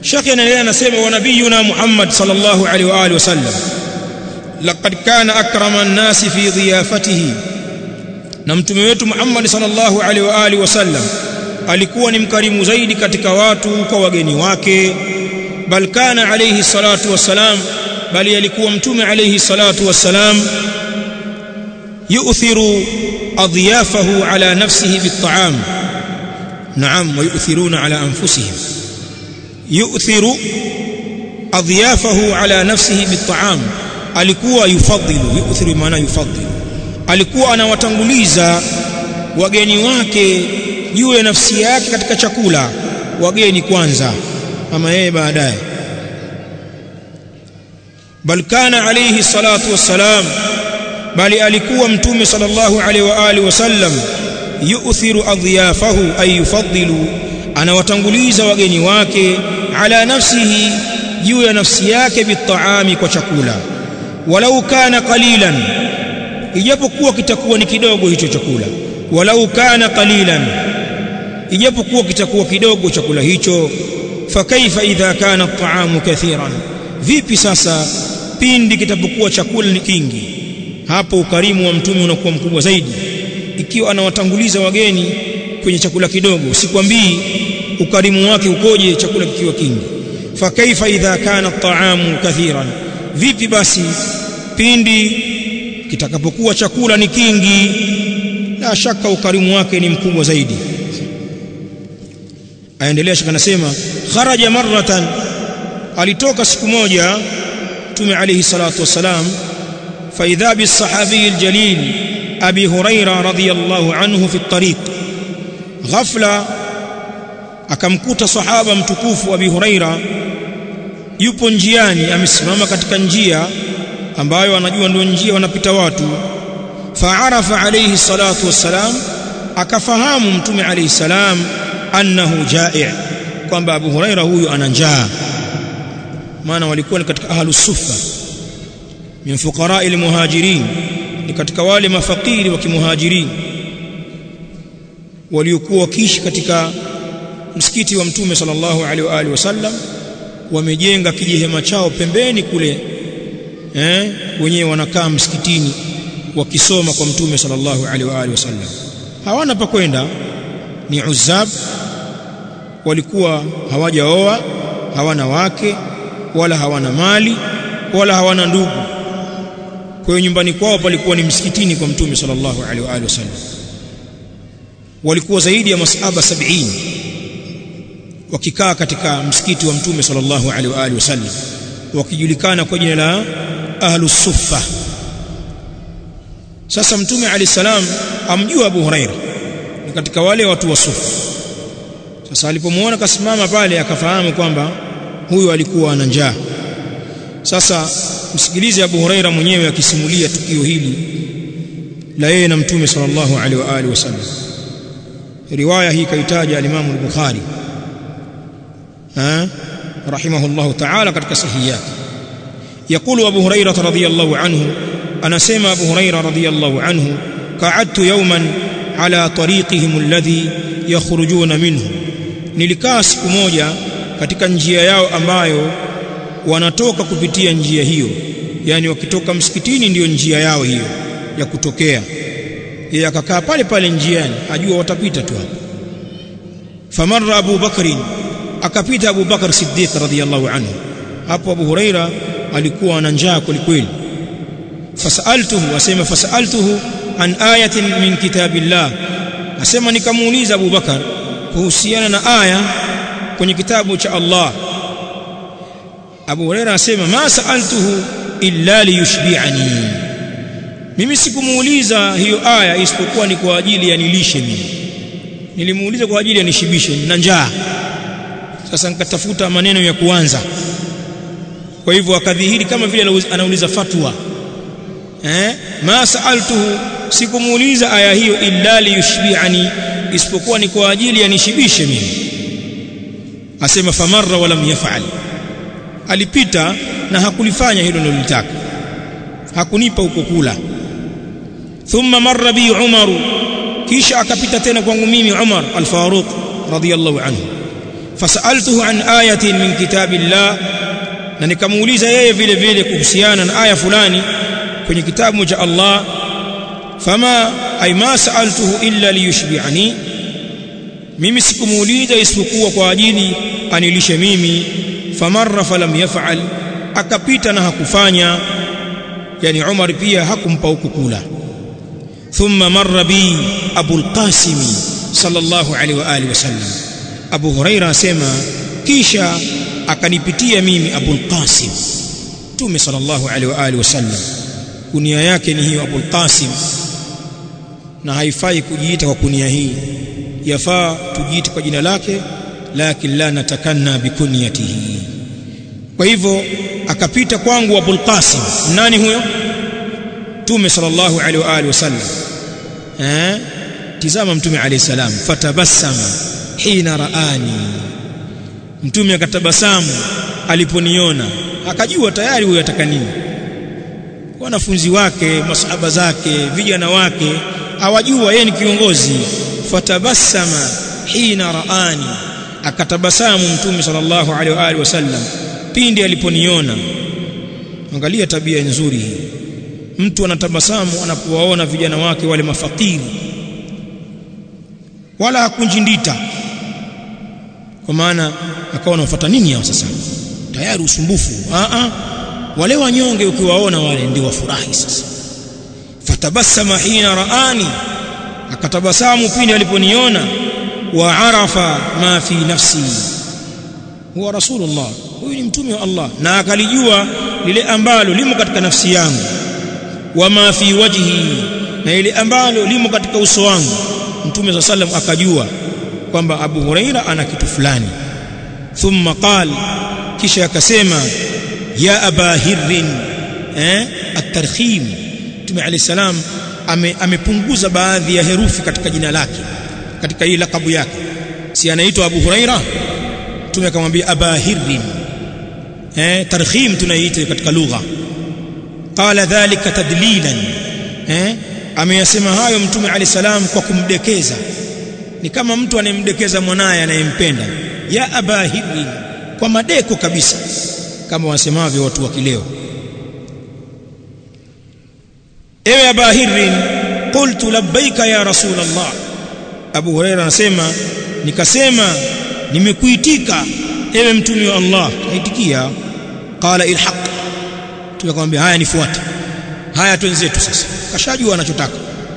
Sheikh anaendelea anasema wa nabiyuna Muhammad sallallahu alaihi wa alihi wasallam laqad kana akrama an-nasi fi dhiyafatihi na mtume wetu Muhammad sallallahu alaihi wa alihi wasallam alikuwa ni mkarimu zaidi katika watu kwa wageni wake bal kana alayhi salatu wassalam bali alikuwa mtume alayhi salatu wassalam yu'thiru adyafahu ala nafsihi bit-ta'am na'am wa yu'thiruna ala anfusihim yu'thiru adyafahu ala nafsihi bit-ta'am alikuwa yufadhilu yu'thiru maana yufadhilu alikuwa anawatanguliza wageni wake juu ya nafsi yake katika chakula wageni kwanza ama yeye baadaye bal kana alayhi salatu wassalam bali alikuwa mtume sallallahu alaihi wa alihi wasallam yu'thiru adhiyafahu ay yufaddilu anawatanguliza wageni wake ala nafsihi juu ya nafsi yake bitaami kwa chakula walau kana qalilan ijapokuwa kitakuwa ni kidogo hicho chakula walau kana qalilan ijapokuwa kitakuwa kidogo chakula hicho fakaifa idha kana at-ta'amu kathiran vipi sasa pindi kitapokuwa chakula ni kingi hapo ukarimu wa mtume unakuwa mkubwa zaidi ikiwa anawatanguliza wageni kwenye chakula kidogo sikwambii ukarimu wake ukoje chakula kikiwa kingi fakaifa idha kana at-ta'amu kathiran vipi basi pindi kitakapokuwa chakula ni kingi la shaka ukarimu wake ni mkubwa zaidi aendelea shaka nasema kharaja marratan alitoka siku moja tume alayhi salatu wassalam fa idha bis sahabi aljalil abi huraira radiyallahu anhu fi at-tariq ghafla akamkuta sahaba mtukufu abi huraira yupo njiani amesimama katika njia ambayo anajua ndio njia wanapita watu faarafa alayhi salatu wassalam akafahamu mtume alayhi salam annahu jai' kwamba Abu Huraira huyu ana njaa maana walikuwa ni katika ahlus sufa min fuqara almuhajirin ni katika wale mafakiri wa kimuhajirin waliokuwa wakiishi katika msikiti wa mtume sallallahu alaihi wa alihi wasallam wamejenga kijihema chao pembeni kule eh wenyewe wanakaa msikitini wakisoma kwa mtume sallallahu alaihi wa alihi wasallam hawana pa kwenda ni uzab walikuwa hawajaoa hawana wake wala hawana mali wala hawana ndugu kwa hiyo nyumbani kwao palikuwa ni msikitini kwa mtume sallallahu alaihi wa alihi wasallam walikuwa zaidi ya masahaba 70 wakikaa katika msikiti wa mtume sallallahu alaihi wa alihi wasallam wakijulikana kwa jina la ahlus suffa sasa mtume alayhi salam amjua Abu Huraira ni katika wale watu wa sufa sasa alipomuona kasimama pale akafahamu kwamba huyu alikuwa ana njaa sasa msikilize Abu Huraira mwenyewe akisimulia tukio hili la yeye na mtume sallallahu alaihi wa alihi wasallam riwaya hii kaitaja al-Imam al-Bukhari ha rahimahullah ta'ala katika sahihi yake يقول أبو هريرة رضي الله عنه أنا سيما أبو هريرة رضي الله عنه قعدت يوما على طريقهم الذي يخرجون منه nilikaa siku moja katika njia yao ambayo wanatoka kupitia njia hiyo yani wakitoka msikitini ndiyo njia yao hiyo ya kutokea yeye akakaa pale pale njiani ajua watapita tu hapo famarra Abu Bakrin akapita Abu Bakar Siddiq radhiyallahu anhu hapo Abu Huraira alikuwa ana njaa kwelikweli fasaltuhu asema fasaltuhu an ayatin min kitabillah asema nikamuuliza Abu Bakar kuhusiana na aya kwenye kitabu cha Allah Abu Huraira asema ma saaltuhu illa liyushbi'ani mimi sikumuuliza hiyo aya isipokuwa ni kwa ajili ya nilishe mimi nilimuuliza kwa ajili ya nishibishe na njaa sasa nikatafuta maneno ya kuanza kwa hivyo akadhihiri kama vile anauliza fatwa eh ma saaltuhu sikumuuliza aya hiyo illa liyushbi'ani isipokuwa ni kwa ajili ya nishibishe mimi asema famarra walam yaf'al alipita na hakulifanya hilo nilolitaka hakunipa huko kula thumma marra bi Umar kisha akapita tena kwangu mimi Umar al-Faruq radiyallahu anhu fasaltuhu an ayatin min kitabillah na nikamuuliza yeye vile vile kuhusiana na aya fulani kwenye kitabu cha Allah fama ay ma sa'altuhu illa liyushbi'ani mimi sikumuuliza isipokuwa kwa ajili anilishe mimi famarra falam yaf'al akapita na hakufanya yani Umar pia hakumpa ukukula thumma marra bi Abu al-Qasim sallallahu alaihi wa alihi wasallam Abu Huraira asema kisha akanipitia mimi Abu al-Qasim Mtume sallallahu alaihi wa alihi wasallam kunia yake ni hiyo Abu al-Qasim na haifai kujiita kwa kunia hii yafaa tujiite kwa jina lake lakini la natakanna bikunyatihi kwa hivyo akapita kwangu Abul Qasim nani huyo Mtume sallallahu alaihi wa alihi wasallam eh tizama Mtume alayhi salam fatabassama hina raani Mtume akatabasamu aliponiona akajua tayari huyo ataka nini wanafunzi wake masahaba zake vijana wake awajua yeye ni kiongozi fatabassama hina raani akatabasamu mtume sallallahu alaihi wa alihi wasallam pindi aliponiona angalia tabia nzuri hii mtu anatabasamu anapowaona vijana wake wale mafakiri wala hakunjindita kwa maana akawa anafuata nini hao sasa tayari usumbufu a a wale wanyonge ukiwaona wale ndio wafurahi sasa fatabassama hina raani akatabasamu pindi aliponiona wa arafa ma fi nafsi huwa rasulullah huyu ni mtume wa Allah na akalijua lile ambalo limo katika nafsi yangu wa ma fi wajhi na ile ambalo limo katika uso wangu mtume sa sallam akajua kwamba Abu Huraira ana kitu fulani thumma qal kisha akasema ya aba hirrin eh at-tarkhim mtume alayhi salam amepunguza ame baadhi ya herufi katika jina lake katika hii lakabu yake si anaitwa Abu Huraira mtume akamwambia aba hirrin eh tarkhim tunaiita katika lugha qala dhalika tadlilan eh ameyasema hayo mtume alayhi salam kwa kumdekeza ni kama mtu anemdekeza mwanaye anayempenda ya aba hirrin kwa madeko kabisa kama wasemavyo watu wa kileo ewe aba hirrin qultu labbaika ya rasul allah abu huraira anasema nikasema nimekuitika ewe mtume wa allah aitikia qala ilhaq tukamwambia haya nifuate haya twenzetu sasa kashajua anachotaka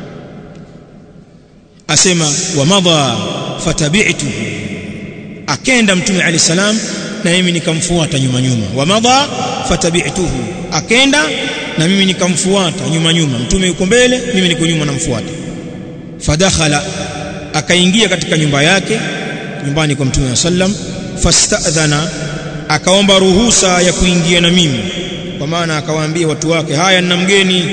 asema wa madha fatabi'tu akenda mtume alayhi salam na mimi nikamfuata nyuma nyuma wa madha fatabi'tuhu akenda na mimi nikamfuata nyuma nyuma mtume yuko mbele mimi niko nyuma namfuata fadakhala akaingia katika nyumba yake nyumbani kwa mtume sallam fastadhana akaomba ruhusa ya kuingia na mimi kwa maana akawaambia watu wake haya nina mgeni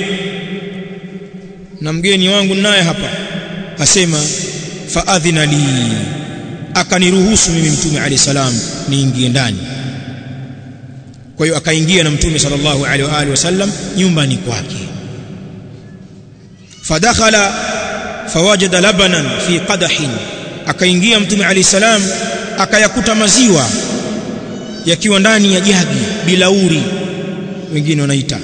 na mgeni wangu naye hapa asema faadhina li akaniruhusu mimi mtume alayhi salam niingie ndani kwa hiyo akaingia na mtume sallallahu alaihi wa alihi wasallam nyumbani kwake fadakhala fawajada labanan fi qadahin akaingia mtume alayhi salam akayakuta maziwa yakiwa ndani ya jagi bilauri wengine wanaita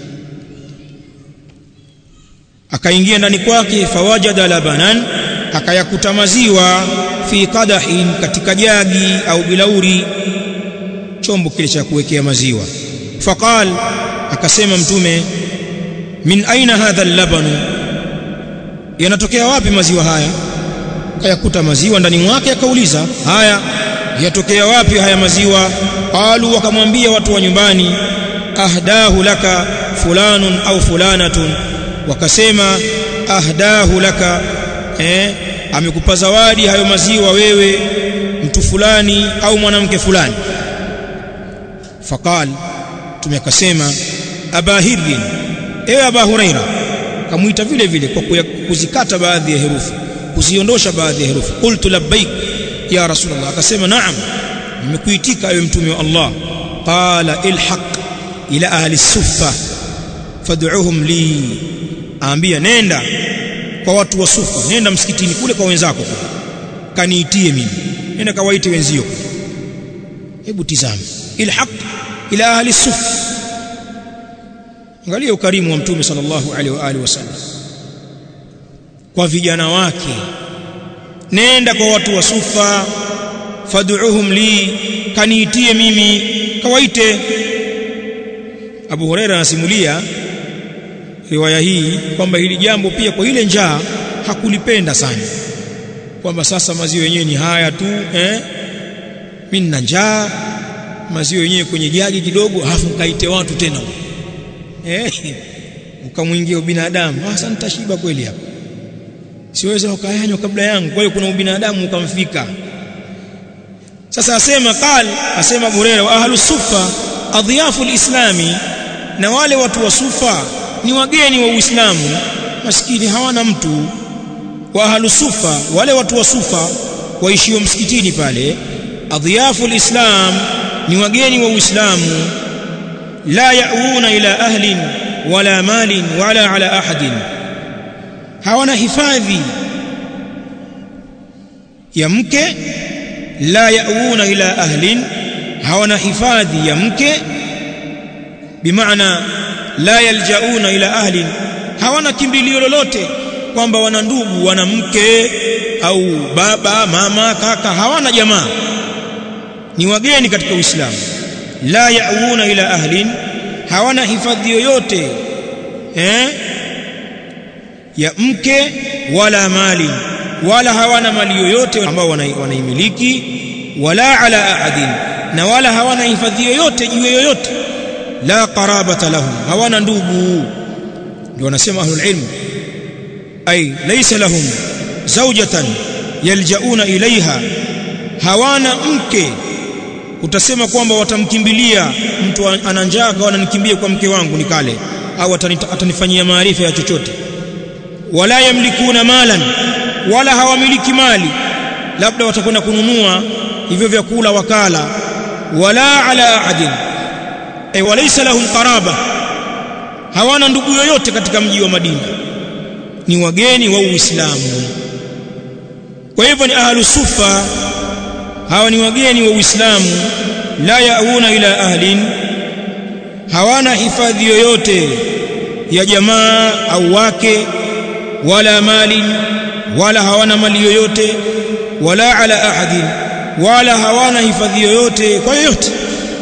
akaingia ndani kwake fawajada labanan akayakuta maziwa fi qadahin katika jagi au bilauri chombo kile cha kuwekea maziwa faqal akasema mtume min aina hadha al-labanu yanatokea wapi maziwa haya akayakuta maziwa ndani mwake akauliza haya yatokea wapi haya maziwa qalu wakamwambia watu wa nyumbani ahdahu laka fulanun au fulanatun wakasema ahdahu laka eh amekupa zawadi hayo maziwa wewe mtu fulani au mwanamke fulani faqal tumekasema aba hirrin ewe aba huraira kamuita vile vile kwa kuzikata baadhi ya herufi kuziondosha baadhi ya herufi qultu labbaik ya rasulullah akasema naam nimekuitika ewe mtume wa Allah qala ilhaq ila ahli suffa fad'uhum li aambia nenda kwa watu wa sufa nenda msikitini kule kwa wenzako kaniitie mimi nenda kawaite wenzio hebu tizame ilhaq ila ahli suf angalia ukarimu wa mtume sallallahu alaihi wa alihi wasallam kwa vijana wake nenda kwa watu wa sufa fad'uhum li kaniitie mimi kawaite Abu Huraira anasimulia riwaya hii kwamba hili jambo pia kwa ile njaa hakulipenda sana kwamba sasa maziwa yenyewe ni haya tu eh mimi nina njaa maziwa yenyewe kwenye jagi kidogo alafu kaite watu tena eh ukamwingia ubinadamu sasa nitashiba kweli hapa siweza ukayanywa kabla yangu kwa hiyo kuna ubinadamu ukamfika sasa asema qal asema burera wa ahlu sufa adhiyafu alislami na wale watu wa sufa ni wageni wa uislamu maskini hawana mtu wa ahlu sufa wale watu wa sufa waishio msikitini pale adhiyafu alislam ni wageni wa uislamu la yauna ila ahlin wala malin wala ala ahadin hawana hifadhi ya mke la yauna ila ahlin hawana hifadhi ya mke bimaana la yaljauna ila ahlin hawana kimbilio lolote kwamba wana ndugu wana mke au baba mama kaka hawana jamaa ni wageni katika uislamu la yauna ila ahlin hawana hifadhi yoyote eh ya mke wala mali wala hawana mali yoyote ambao wanaimiliki wala ala ahadin na wala hawana hifadhi yoyote juu yoyote la qarabata lahum hawana ndugu ndio wanasema ahlul ilm ay laysa lahum zawjatan yaljauna ilaiha hawana mke utasema kwamba watamkimbilia mtu ana njaa kwa ananikimbia kwa mke wangu nikale au atanifanyia maarifa ya chochote wala yamlikuna malan wala hawamiliki mali labda watakwenda kununua hivyo vyakula wakala wala ala ahadin ay walaysa lahum qaraba hawana ndugu yoyote katika mji wa Madina ni wageni wa Uislamu kwa hivyo ni ahlu sufa hawa ni wageni wa Uislamu la yauna ila ahlin hawana hifadhi yoyote ya jamaa au wake wala mali wala hawana mali yoyote wala ala ahadin wala hawana hifadhi yoyote kwa yoyote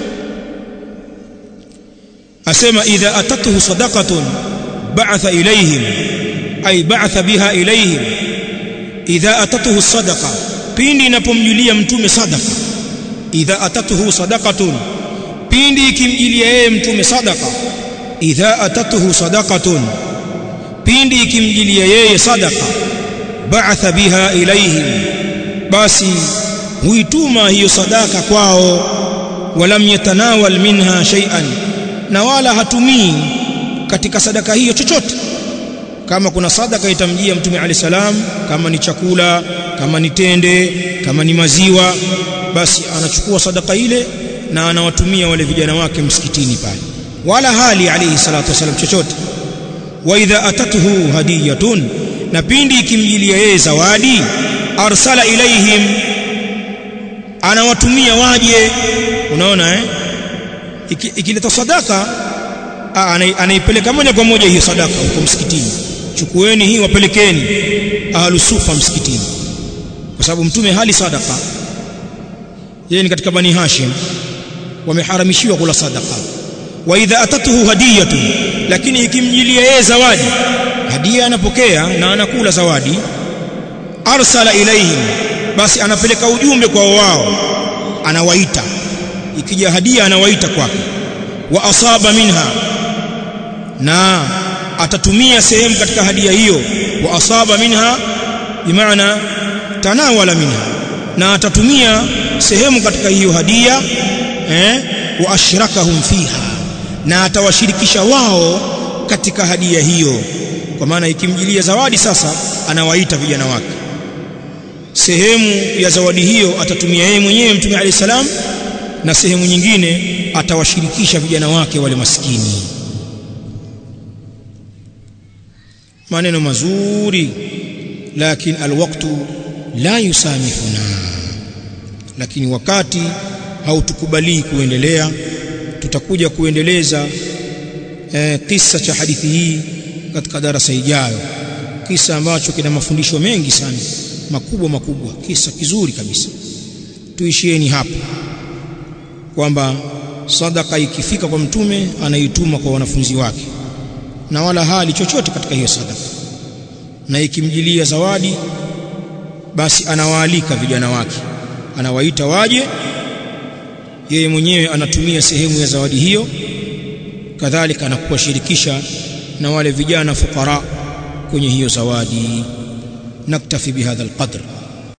asema idha atatuhu sadaqatun ba'atha ilayhim ay ba'atha biha ilayhim idha atatuhu sadaqa pindi inapomjulia mtume sadaqa idha atatuhu sadaqatun pindi ikimjilia yeye mtume sadaqa idha atatuhu sadaqatun pindi ikimjilia yeye sadaqa ba'atha biha ilayhim basi huituma hiyo sadaka kwao walam yatanawal minha shay'an na wala hatumii katika sadaka hiyo chochote kama kuna sadaka itamjia mtume ali salam kama ni chakula kama ni tende kama ni maziwa basi anachukua sadaka ile na anawatumia wale vijana wake msikitini pale wala hali alayhi salatu wasalam chochote wa idha atatuhu hadiyatun na pindi ikimjilia yeye zawadi arsala ilaihim anawatumia waje unaona eh ikileta sadaka anaipeleka moja kwa moja hiyo sadaka huko msikitini chukueni hii wapelekeni ahlusufa msikitini kwa sababu mtume hali sadaka yeye ni katika bani hashim wameharamishiwa kula sadaka wa idha atatuhu hadiyatu lakini ikimjilia yeye zawadi hadia anapokea na anakula zawadi arsala ilaihim basi anapeleka ujumbe kwa wao anawaita ikija hadia anawaita kwake wa asaba minha na atatumia sehemu katika hadia hiyo wa asaba minha bimaana tanawala minha na atatumia sehemu katika hiyo hadia eh wa ashrakahum fiha na atawashirikisha wao katika hadia hiyo kwa maana ikimjilia zawadi sasa anawaita vijana wake sehemu ya zawadi hiyo atatumia yeye mwenyewe mtume alayhi salam na sehemu nyingine atawashirikisha vijana wake wale maskini maneno mazuri lakini alwaqtu la yusamihuna lakini wakati hautukubalii kuendelea tutakuja kuendeleza eh, kisa cha hadithi hii katika darasa ijayo kisa ambacho kina mafundisho mengi sana makubwa makubwa kisa kizuri kabisa tuishieni hapa kwamba sadaka ikifika kwa mtume anaituma kwa wanafunzi wake na wala hali chochote katika hiyo sadaka na ikimjilia zawadi basi anawaalika vijana wake anawaita waje yeye mwenyewe anatumia sehemu ya zawadi hiyo kadhalika anakuwashirikisha na wale vijana fukara kwenye hiyo zawadi naktafi bihadha alqadr